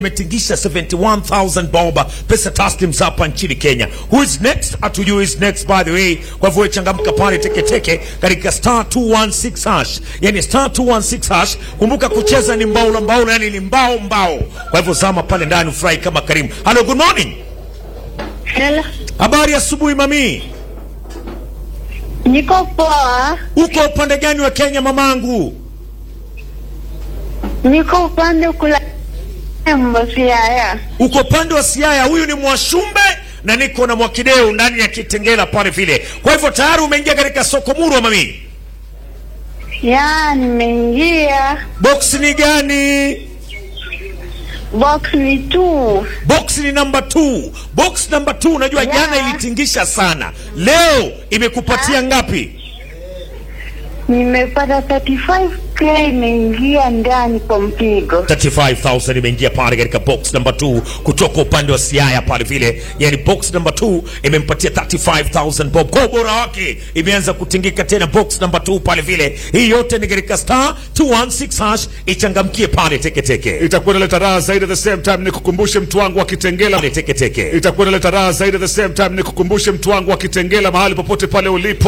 Metingisha 71,000 bob pesa taslims hapa nchini Kenya. Who is next? Hatujui is next by the way. Kwa hivyo changamka pale teke teke katika star 216 hash. Yani star 216 hash. Kumbuka kucheza ni mbao la mbao yani ni mbao mbao. Kwa hivyo zama pale ndani ufurahi kama Karim. Hello, good morning. Hello. Habari asubuhi mami. Niko poa. Uko upande gani wa Kenya mamangu? Niko upande kula Mbosiaya. Uko upande wa Siaya. Huyu ni Mwashumbe na niko na Mwakideu ndani ya Kitengela pale vile. Kwa hivyo tayari umeingia katika soko murwa mami. Ya, nimeingia. Box ni gani? Box ni tu. Box ni number 2. Box number 2 unajua Yeah. jana ilitingisha sana. Leo imekupatia ngapi? Nimepata 35k imeingia ndani kwa mpigo. 35000 imeingia pale katika box number 2 kutoka upande wa Siaya pale vile. Yani box number 2 imempatia 35000 bob. Kwa ubora wake imeanza kutingika tena box number 2 pale vile. Hii yote ni katika star 216 hash ichangamkie pale teke teke. itakuwa inaleta raha zaidi at the same time nikukumbushe mtu wangu wa Kitengela Pale teke teke. itakuwa inaleta raha zaidi at the same time nikukumbushe mtu wangu wa Kitengela mahali popote pale ulipo